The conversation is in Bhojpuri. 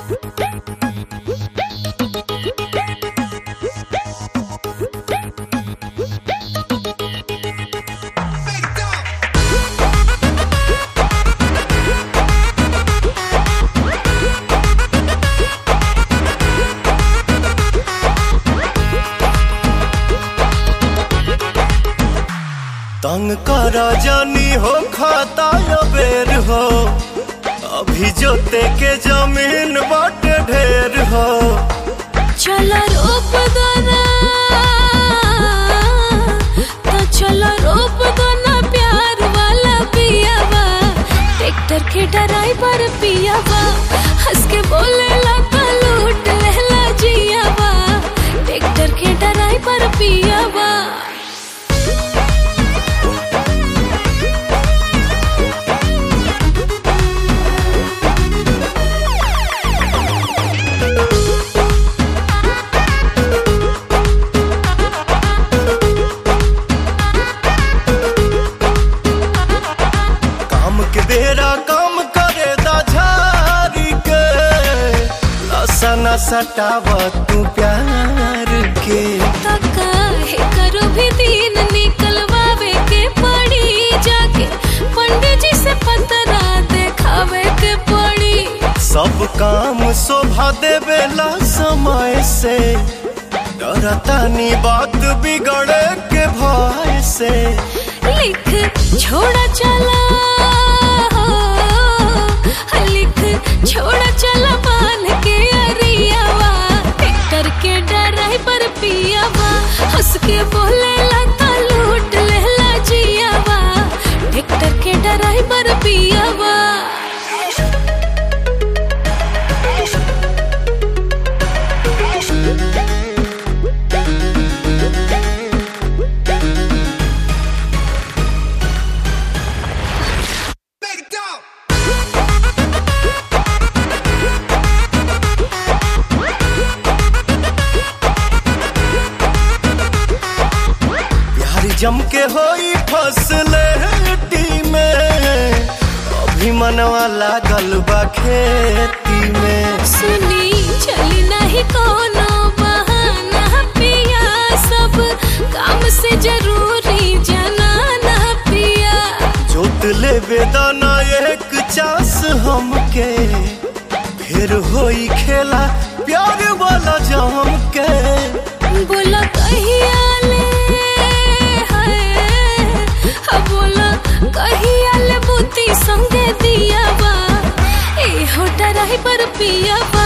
तंग कर जानी हो खाता या बेर हो अभी जोते के जमीन बाटे ढेर हो चला रोप दोना तो चला रोप दोना प्यार वाला पियावा ट्रैक्टर के ड्राइवर पियावा हंस के बोले लता लूट लेला जियावा ट्रैक्टर के ड्राइवर पियावा काम के बेरा काम करे दा झारी के नशा न सटाव तू प्यार के तका है करो भी दिन निकलवावे के पड़ी जाके पंडित जी से पतरा देखावे के पड़ी सब काम शोभा देवेला समय से डरतानी बात बिगड़े के भय से लिख छोड़ा चला लिख छोड़ा चला बांध के अरियावा ट्रैक्टर के ड्राइवर पियावा हंस के बोले लता लूट लेला जियावा ट्रैक्टर के ड्राइवर पियावा प्यार जम के होई फसले में अभी मनवा लागल बा खेती में सुनी चली नहीं कोनो बहाना पिया सब काम से जरूरी जनाना पिया जोत ले बेदाना एक चास हमके फिर होई खेला प्यार वाला जम के बोला कहिया ले हाय हा बोला कहिया ले बुद्धि संगे दिया बा ए हो डराई पर पिया बा